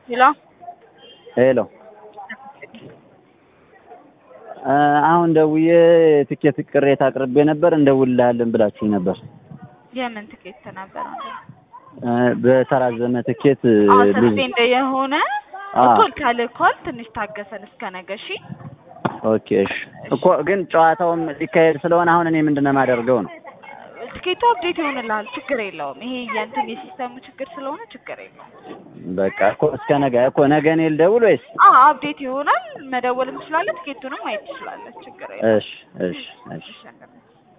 ሄሎ ሄሎ አሁን ደውዬ ትኬት ቅሬታ አቅርቤ ነበር እንደውልልሃለን ብላችሁኝ ነበር። የምን ትኬት ነበር? በተራዘመ ትኬት ብዙ ሰስፔንድ የሆነ አ እኮ ካልኳል ትንሽ ታገሰን እስከ ነገ እሺ። ኦኬ እሺ። እኮ ግን ጨዋታውም ሊካሄድ ስለሆነ አሁን እኔ ምንድን ነው የማደርገው ነው? ትኬቱ አፕዴት ይሆንልሃል፣ ችግር የለውም። ይሄ የእንትን የሲስተሙ ችግር ስለሆነ ችግር የለውም። በቃ እኮ እስከ ነገ እኮ ነገ እኔ ልደውል ወይስ? አዎ አፕዴት ይሆናል። መደወልም ትችላለህ፣ ትኬቱንም ማየት ትችላለህ። ችግር የለውም። እሺ እሺ እሺ እሺ